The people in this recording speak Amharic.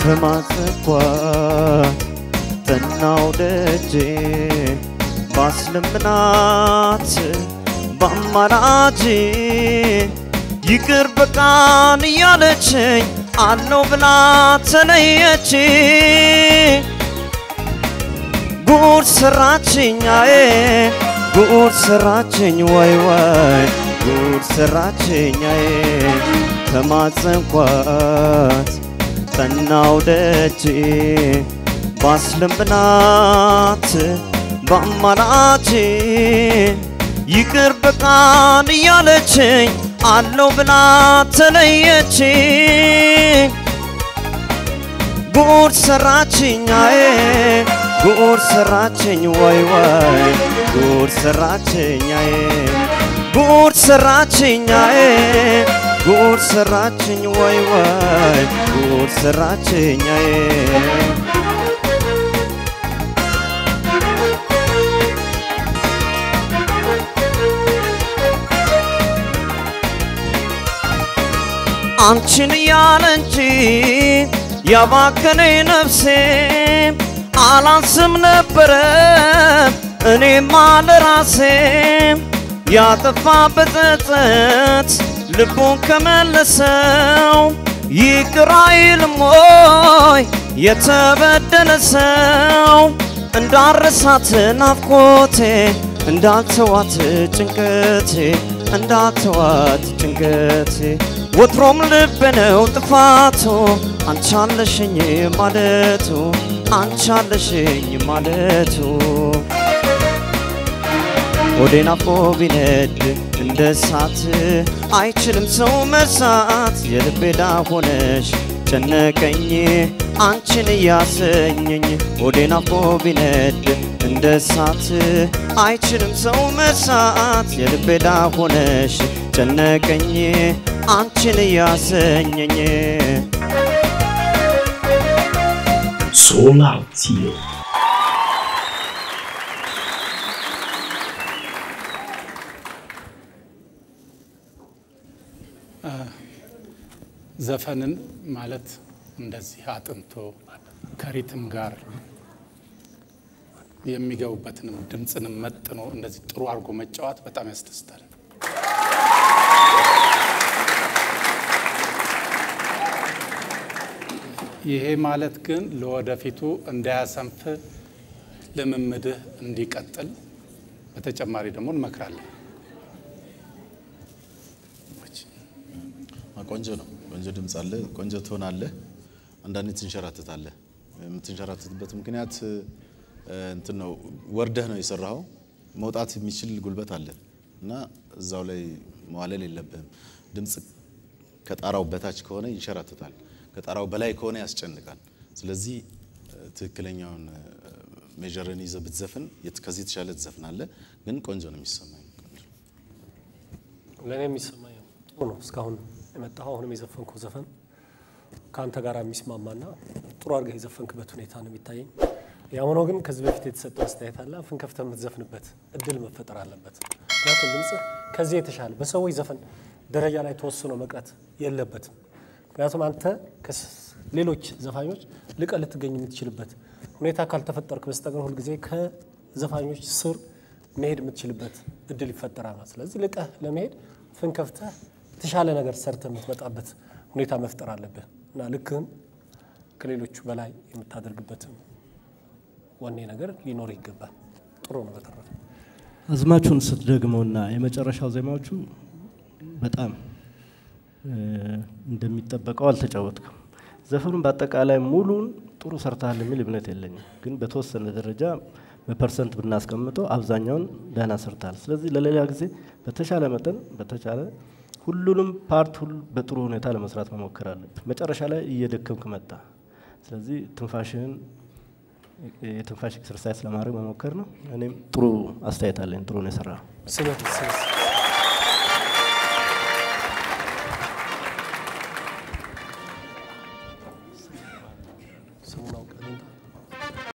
ተማጸንኳት ጠናው ደጄ ባስለምናት በአማላጄ ይቅር በቃን እያለችኝ አለው ብላ ተለየች ጉድ ሰራችኛዬ ጉድ ሰራችኝ ወይ ወይ ጉድ ሰራችኛዬ ተማጸንኳት ጠናው ደጄ ባስለምናት በአማላጄ ይቅር በቃን እያለችኝ አለው ብላ ተለየች ጉድ ሰራችኛዬ ጉድ ሰራችኝ ወይ ወይ ጉድ ሰራችኛዬ ጉድ ሰራችኛዬ ጉድ ሰራችኝ ወይ ወይ ጉድ ሰራችኛዬ አንቺን እያለ እንጂ ያባከነኝ ነፍሴ አላስም ነበረ እኔማ ለራሴ ያጠፋ በጸጸት ልቡን ከመለሰው ይቅር አይልም ወይ የተበደለ ሰው እንዳረሳት ናፍቆቴ እንዳልተዋት ጭንቀቴ እንዳልተዋት ጭንቀቴ ወትሮም ልብ ነው ጥፋቱ አንቻለሽኝ ማለቱ አንቻለሽኝ ማለቱ ሆዴን አፎ ቢነድ እንደ እሳት አይችልም ሰው መርሳት የልቤ ዳ ሆነሽ ጨነቀኝ አንቺን እያሰኘኝ ሆዴን አፎ ቢነድ እንደ እሳት አይችልም ሰው መርሳት የልቤ ዳ ሆነሽ ጨነቀኝ አንቺን እያሰኘኝ Solar Tio. ዘፈንን ማለት እንደዚህ አጥንቶ ከሪትም ጋር የሚገቡበትንም ድምፅንም መጥኖ እንደዚህ ጥሩ አድርጎ መጫወት በጣም ያስደስታል። ይሄ ማለት ግን ለወደፊቱ እንዳያሰንፍ ልምምድህ እንዲቀጥል በተጨማሪ ደግሞ እንመክራለን። ቆንጆ ነው። ቆንጆ ድምፅ አለ። ቆንጆ ትሆናለህ። አንዳንዴ ትንሸራትታለህ። የምትንሸራትትበት ምክንያት እ፣ እንትን ነው ወርደህ ነው የሰራኸው። መውጣት የሚችል ጉልበት አለ እና እዛው ላይ መዋለል የለብህም። ድምፅ ከጣራው በታች ከሆነ ይንሸራትታል፣ ከጣራው በላይ ከሆነ ያስጨንቃል። ስለዚህ እ፣ ትክክለኛውን ሜጀርን ይዘህ ብትዘፍን የት- ከዚህ የተሻለ ትዘፍናለህ። ግን ቆንጆ ነው የሚሰማኝ። ለእኔ የሚሰማኝ ጥሩ ነው። እስካሁን የመጣኸው አሁንም የዘፈንከው ዘፈን ከአንተ ጋር የሚስማማና ጥሩ አድርገህ የዘፈንክበት ሁኔታ ነው የሚታየኝ። ያም ሆኖ ግን ከዚህ በፊት የተሰጠ አስተያየት አለ። አፍን ከፍተህ የምትዘፍንበት እድል መፈጠር አለበት። ምክንያቱም ድምፅህ ከዚህ የተሻለ በሰዎች ዘፈን ደረጃ ላይ ተወስኖ መቅረት የለበትም። ምክንያቱም አንተ ከሌሎች ዘፋኞች ልቀ ልትገኝ የምትችልበት ሁኔታ ካልተፈጠርክ በስተቀር ሁልጊዜ ከዘፋኞች ስር መሄድ የምትችልበት እድል ይፈጠራል ማለት። ስለዚህ ልቀህ ለመሄድ አፍን ከፍተህ የተሻለ ነገር ሰርተህ የምትመጣበት ሁኔታ መፍጠር አለብህ እና ልክህን ከሌሎቹ በላይ የምታደርግበትም ወኔ ነገር ሊኖር ይገባል። ጥሩ ነው። በተረፈ አዝማቹን ስትደግመውና የመጨረሻው ዜማዎቹ በጣም እ፣ እንደሚጠበቀው አልተጫወትክም። ዘፈኑን በአጠቃላይ ሙሉን ጥሩ ሰርተሃል የሚል እምነት የለኝም፣ ግን በተወሰነ ደረጃ በፐርሰንት ብናስቀምጠው አብዛኛውን ደህና ሰርተሃል። ስለዚህ ለሌላ ጊዜ በተሻለ መጠን በተቻለ ሁሉንም ፓርት ሁሉ በጥሩ ሁኔታ ለመስራት መሞከር አለብህ። መጨረሻ ላይ እየደከምክ መጣ። ስለዚህ ትንፋሽህን የትንፋሽ ኤክሰርሳይዝ ለማድረግ መሞከር ነው። እኔም ጥሩ አስተያየት አለኝ። ጥሩ ነው የሰራው። ስበት